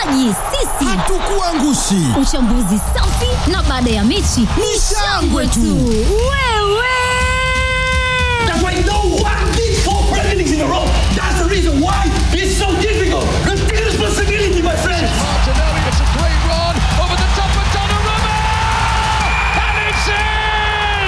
wachezaji sisi Hatukuangushi. uchambuzi safi na baada ya mechi ni shangwe tu wewe That's why no one did four Premier Leagues in a row. That's the reason why it's so difficult. Take responsibility, my friends. Martinelli, it's a great run over the top of Donnarumma! And it's in!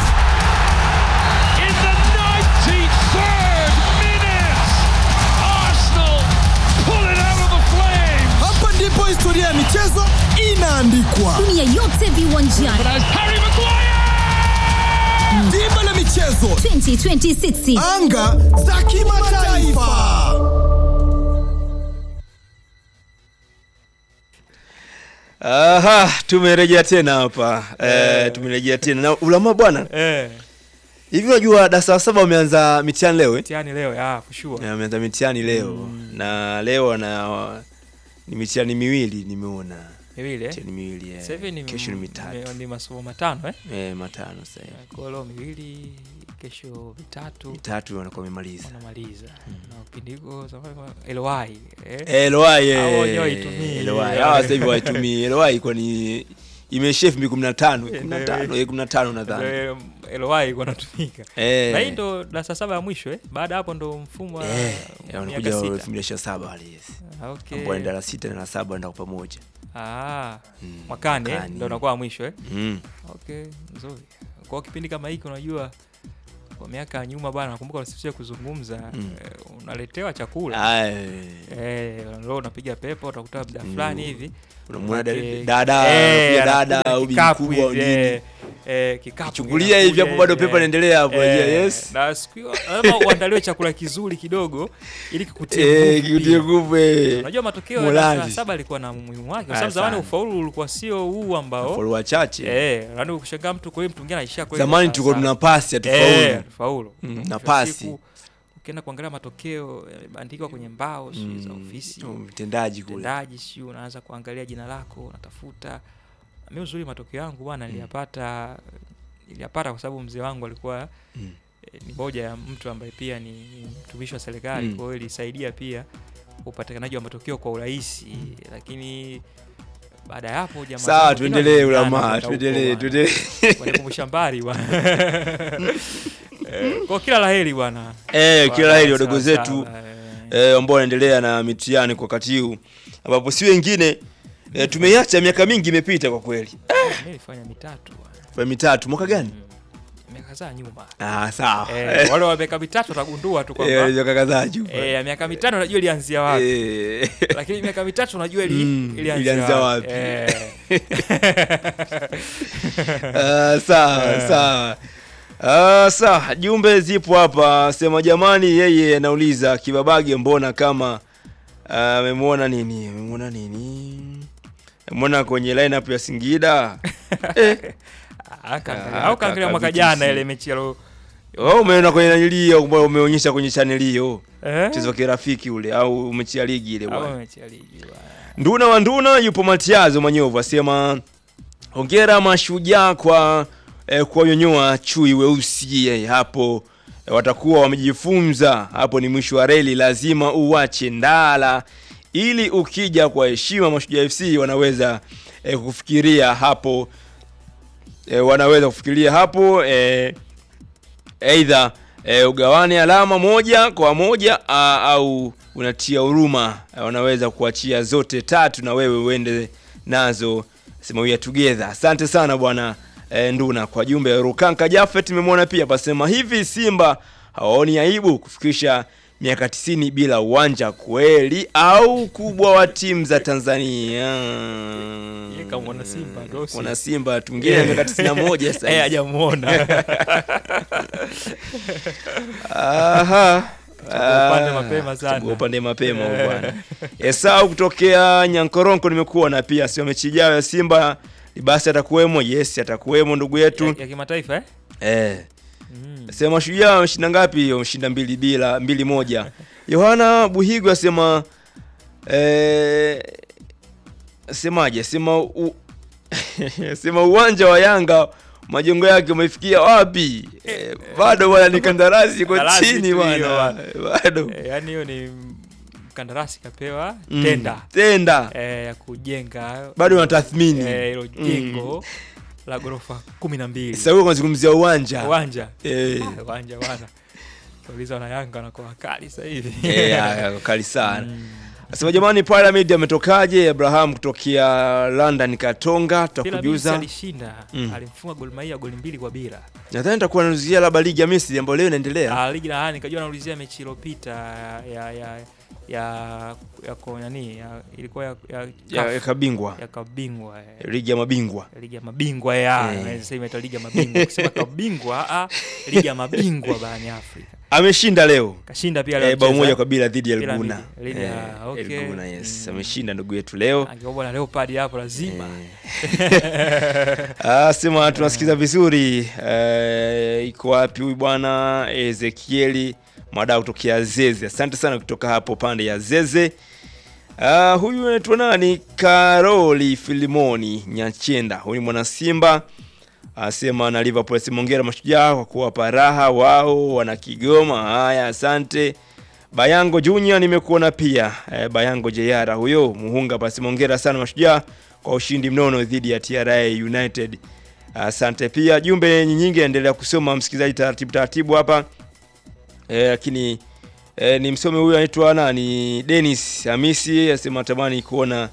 In the 93rd minute, Arsenal pull it out of the flames! Hapa ndipo historia ya michezo inaandikwa. dunia yote viwanjani But as Harry Maguire! Dimba la michezo, 2026 anga za kimataifa. Aha, tumerejea tena hapa eh, tumerejea tena na ulama bwana Eh, hivi unajua darasa la saba wameanza mitihani leo eh? mtihani leo ya kushua. Eh, wameanza mitihani leo na leo na ni mitihani miwili nimeona Miwili eh. mitihani miwili eh. Sasa hivi ni kesho ni mitatu ni- ni masomo matano eh. eh, matano sasa hivi. Kwa hiyo leo miwili, kesho vitatu mitatu wanakuwa wamemaliza wanamaliza. Na upindiko zamani LY eh. Eh, LOI, eh, Hao wenyewe waitumie. LOI. Hawa sasa hivi waitumii LOI kwani imeishia elfu mbili kumi na tano kumi na tano eh, kumi na tano nadhani Ndio, LY iko natumika. Eh. Na hii ndo darasa saba ya mwisho eh. Baada ya hapo ndo mfumo wa Eh, miaka wanakuja sita. elfu mbili ishirini na saba wale yes Ah, Okay. ambao wanaenda la sita na la saba wanaenda kwa pamoja Ah, Mm, mwakani eh, mwakani. ndo unakuwa wa mwisho eh. mm. Okay, nzuri. Kwa kipindi kama hiki unajua kwa miaka ya nyuma bwana nakumbuka unasifia kuzungumza Mm. eh, unaletewa chakula. Ay, Eh, leo unapiga pepo utakuta muda fulani hivi. unamwona Manake- dada Eh, anakuja anakuja dada na au bibi kikapu mkubwa au hivi, nini eh, eh, kikapu Chukulia hivi hapo bado pepo inaendelea hapo, Eh, yes. Na siku hiyo lazima uandaliwe chakula kizuri kidogo ili kikutie Eh, nguvu kikutie pia. nguvu eh. Unajua matokeo ya Morali. darasa la saba yalikuwa na umuhimu wake kwa Ah, sababu zamani sana. ufaulu ulikuwa sio huu ambao Follow wachache Eh, yaani ukishangaa mtu kwa hiyo mtu mwingine anaishia kweli zamani darasa tulikuwa la tuna saba. pasi Eh, hatufaulu faulu. Mm, Mwisho na wa pasi. siku, Ukienda kuangalia matokeo yamebandikwa kwenye mbao sijui za ofisi Mm, mtendaji kule utendaji, sijui unaanza kuangalia jina lako unatafuta. Mi uzuri matokeo yangu bwana niliyapata niliyapata kwa sababu mzee wangu alikuwa Mm. eh, ni moja ya mtu ambaye pia ni ni mtumishi wa serikali Mm. kwa hiyo ilisaidia pia upatikanaji wa matokeo kwa urahisi lakini baada ya hapo jamaa sawa zangu wengine tuendelee walijulikana ulama kwenda huko tuendelee bwana tuendelee wanikumbusha mbali bwana Eh, kwa kila laheri bwana eh Kwa kila laheri darasa wadogo la zetu saba, eh. eh, ambao wanaendelea na mitihani kwa wakati huu ambapo si wengine eh, tumeiacha miaka mingi imepita kwa kweli mi nilifanya mitatu bwana. kwa mitatu mwaka gani miaka kadhaa nyuma ah sawa eh, wale wa miaka mitatu watagundua tu Eh, kwamba miaka kadhaa juu eh, ya miaka mitano unajua ilianzia wapi Eh. lakini miaka mitatu unajua ili, Mm, ilianzia ilianzia wapi, wapi. Eh. Ah, sawa sawa Ah, sawa jumbe zipo hapa sema jamani yeye anauliza kibabage mbona kama ah, amemwona nini amemwona nini amemwona kwenye lineup ya Singida eh, Ah, kaangalia- Ah, au kaangalia kaka mwaka VTC. jana ile mechi ya lo- wewe umeona kwenye nanilio umeonyesha kwenye channel hiyo eh? mchezo wa kirafiki ule au mechi ya ligi ile Au bwana mechi ya ligi bwana. Nduna wa Nduna yupo Matiazo Manyovu asema hongera mashujaa kwa eh, kuwanyonyoa chui weusi eh, hapo eh, watakuwa wamejifunza hapo ni mwisho wa reli lazima uwache ndala ili ukija kwa heshima mashujaa FC wanaweza eh, kufikiria hapo eh, wanaweza kufikiria hapo eh, aidha e, ugawane alama moja kwa moja a, au unatia huruma e, wanaweza kuachia zote tatu na wewe uende nazo sema we are together asante sana bwana e, nduna kwa jumbe rukanka jafet nimemwona pia pasema hivi simba hawaoni aibu kufikisha miaka 90 bila uwanja kweli au ukubwa wa timu za tanzania Yeye kama mwana Simba, ndio si- mwana simba tungine miaka 91 sasa Eh, hivi. hajamuona Aha. Chagua upande Ah, mapema sana. chagua upande mapema huyu bwana. Esau kutokea Nyankoronko nimekuwa na pia sio mechi ijayo ya Simba basi atakuwemo. Yes, atakuwemo ndugu yetu. ya, ya kimataifa eh? Eh. Mm. Sema shujaa wameshinda ngapi? Wameshinda mbili bila mbili moja. Yohana Buhigu asema eh semaje? Sema u, sema uwanja wa Yanga majengo yake umefikia wapi? Eh, bado bwana ni kandarasi iko Kandarasi chini tu hiyo bwana. Bado. Eh, yaani hiyo ni mkandarasi kapewa Mm. tenda tenda eh, ya kujenga bado wanatathmini eh, hilo Mm. jengo la ghorofa kumi na mbili sasa huko unazungumzia uwanja uwanja Eh. Ah, uwanja bwana uliza wana Yanga wanakuwa wakali sasa hivi Eh, ya, kali sana Mm. Nasema jamani, Pyramid ametokaje? Abraham kutokea London Katonga, Pyramids tutakujuza. alishinda Mm. alimfunga Gor Mahia goli mbili kwa bila Nadhani nitakuwa nauzia labda ligi ya Misri ambayo leo inaendelea. Ah, ligi na nikajua naulizia mechi iliyopita ya ya ya ya kwa nani ya, ilikuwa ya ya, ya, ya CAF, kabingwa ya kabingwa eh, ligi ya mabingwa. ligi ya mabingwa ya Eh. naweza sema ita ligi ya mabingwa kusema kabingwa ah ligi ya mabingwa barani Afrika Ameshinda leo kashinda pia leo eh, bao mchezo, moja eh. kwa bila dhidi ya Bila Elguna. dhidi- dhidi ya- Eh, okay. Elguna, yes. Mm. Ameshinda ndugu yetu leo. angekuwa na Leopard hapo lazima Ah, sema tunasikiza vizuri. Eh, iko wapi huyu bwana Ezekieli Madau kutokea Zeze. Asante sana kutoka hapo pande ya Zeze. Uh, huyu anaitwa nani? Karoli Filimoni Nyachenda. Huyu ni mwana Simba. Asema na Liverpool simongera mashujaa kwa kuwapa raha wao wana Kigoma. Haya, asante. Bayango Junior nimekuona pia. E, Bayango Jeyara huyo Muhunga basi mongera sana mashujaa kwa ushindi mnono dhidi ya TRA United. Asante pia. Jumbe nyingi endelea kusoma msikilizaji taratibu taratibu hapa. Eh, lakini e, ni msome huyu anaitwa nani? Dennis Hamisi asema tamani kuona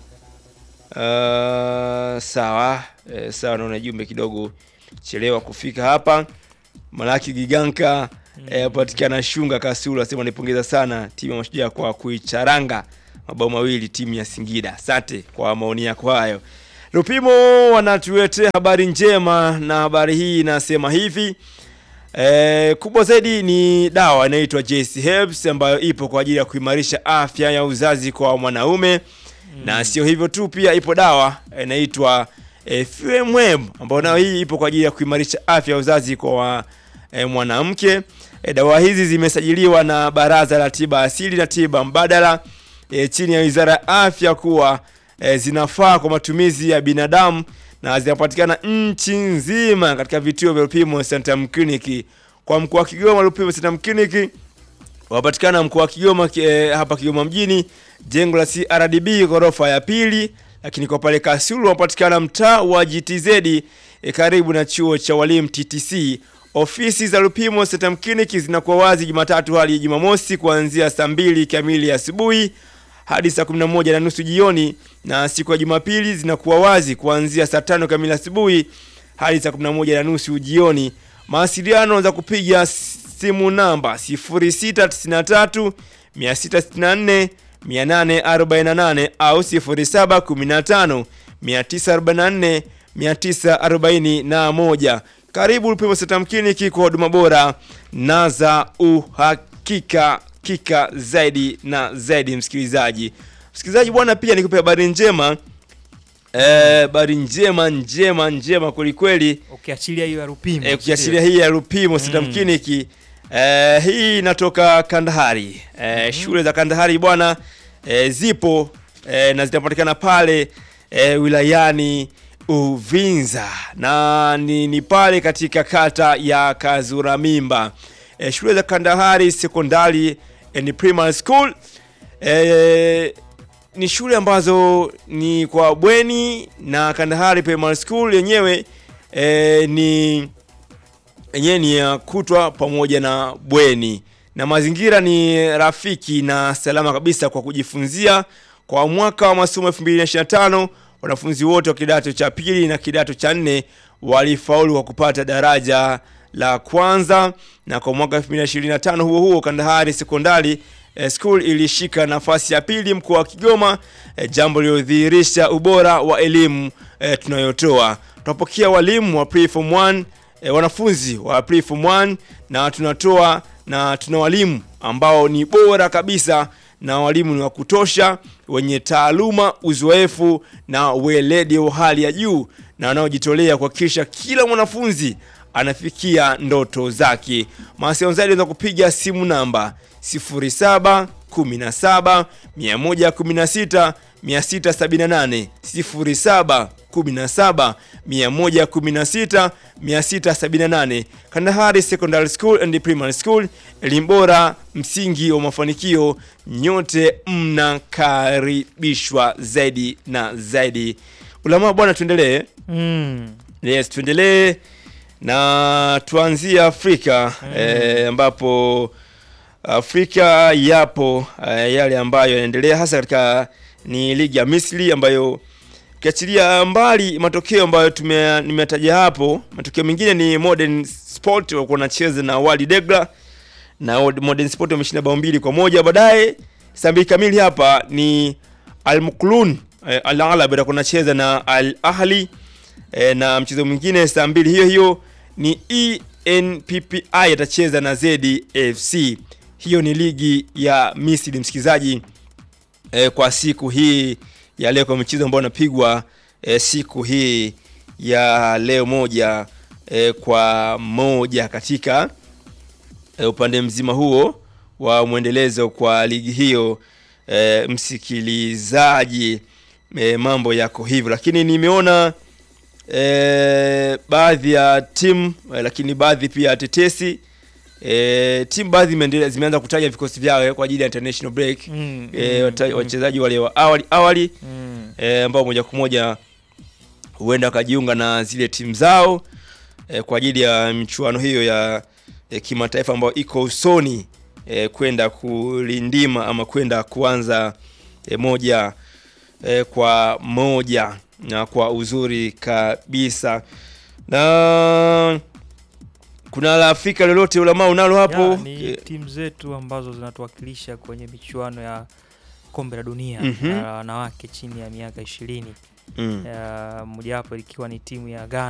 uh, sawa e, sawa, naona jumbe kidogo chelewa kufika hapa. Malaki Giganka mm. patikana Shunga Kasulu asema nipongeza sana timu ya Mashujaa kwa kuicharanga mabao mawili timu ya Singida. Asante kwa maoni yako hayo. Lupimo wanatuletea habari njema na habari hii inasema hivi E, kubwa zaidi ni dawa inaitwa JC Herbs ambayo ipo kwa ajili ya kuimarisha afya ya uzazi kwa mwanaume mm. na sio hivyo tu, pia ipo dawa inaitwa e, FMM ambayo nayo hii ipo kwa ajili ya kuimarisha afya ya uzazi kwa e, mwanamke. E, dawa hizi zimesajiliwa na Baraza la Tiba Asili na Tiba Mbadala e, chini ya Wizara ya Afya kuwa e, zinafaa kwa matumizi ya binadamu na zinapatikana nchi nzima katika vituo vya Lupimo Centrum Clinic. Kwa mkoa wa Kigoma, Lupimo Centrum Clinic wapatikana mkoa wa Kigoma eh, hapa Kigoma mjini, jengo la CRDB ghorofa ya pili, lakini kwa pale Kasulu wapatikana mtaa wa GTZ eh, karibu na chuo cha walimu TTC. Ofisi za Lupimo Centrum Clinic zinakuwa wazi Jumatatu hadi Jumamosi kuanzia saa mbili kamili asubuhi hadi saa 11 na nusu jioni, na siku ya Jumapili zinakuwa wazi kuanzia saa tano kamili asubuhi hadi saa 11 na nusu jioni. Mawasiliano za kupiga simu namba 0693 664 848 au 0715 944 941. Karibu Lupimo Centrum Clinic kwa huduma bora na za uhakika kika zaidi na zaidi. Msikilizaji, msikilizaji bwana, pia nikupe habari njema habari njema njema njema kwelikweli ukiachilia hiyo ya Rupimo eh, ukiashiria hii ya Lupimo Centrum Mm. Clinic eh, hii inatoka Kandahari eh, shule za Kandahari bwana eh, zipo eh, na zinapatikana pale eh, wilayani Uvinza na ni, ni pale katika kata ya Kazuramimba eh, shule za Kandahari Secondary and Primary School eh, ni shule ambazo ni kwa bweni na Kandahari Primary School yenyewe eh, ni yenyewe ni ya kutwa pamoja na bweni na mazingira ni rafiki na salama kabisa kwa kujifunzia. Kwa mwaka wa masomo 2025 wanafunzi wote wa kidato cha pili na kidato cha nne walifaulu kwa kupata daraja la kwanza, na kwa mwaka 2025 huo huo Kandahari Sekondari eh, School ilishika nafasi ya pili mkoa wa Kigoma, eh, jambo lililodhihirisha ubora wa elimu eh, tunayotoa. Tunapokea walimu wa pre-form 1 e, wanafunzi wa pre-form 1 na tunatoa na tuna walimu ambao ni bora kabisa na walimu ni wa kutosha wenye taaluma, uzoefu na weledi wa hali ya juu na wanaojitolea kuhakikisha kila mwanafunzi anafikia ndoto zake. Mawasiliano zaidi unaweza kupiga simu namba 07 17 116 678 07 17 116 678 Kandahari Secondary School and Primary School, elimu bora, msingi wa mafanikio. Nyote mnakaribishwa zaidi na zaidi. Ulama bwana, tuendelee. Mm. Yes, tuendelee na tuanzie Afrika eh, ambapo Afrika yapo eh, yale ambayo yanaendelea hasa katika ni ligi ya Misri ambayo ukiachilia mbali matokeo ambayo tume- nimetaja hapo, matokeo mengine ni Modern Sport walikuwa wanacheza na Wydad Degla na Old- Modern Sport wameshinda bao mbili kwa moja. Baadaye saa mbili kamili hapa ni Al Muklun eh, Al Alab atakuwa anacheza na Al Ahli eh, na mchezo mwingine saa mbili hiyo hiyo ni ENPPI atacheza na ZFC. Hiyo ni ligi ya Misri msikilizaji, eh, kwa siku hii ya leo, kwa mchezo ambao unapigwa eh, siku hii ya leo moja eh, kwa moja katika e, upande mzima huo wa mwendelezo kwa ligi hiyo e, msikilizaji e, mambo yako hivyo, lakini nimeona e, baadhi ya timu e, lakini baadhi pia ya tetesi e, timu baadhi imeendelea- zimeanza kutaja vikosi vyao kwa ajili ya international break Mm, e, mm, wata- mm. wachezaji wale wa awali awali Mm. e, ambao moja kwa moja huenda wakajiunga na zile timu zao e, kwa ajili ya michuano hiyo ya e, kimataifa ambayo iko usoni e, kwenda kulindima ama kwenda kuanza e, moja e, kwa moja na kwa uzuri kabisa na kuna la Afrika lolote ulama unalo hapo Ya, ni E, timu zetu ambazo zinatuwakilisha kwenye michuano ya kombe la dunia Mhm. ya wanawake chini ya miaka ishirini mm. mojawapo ikiwa ni timu ya Ghana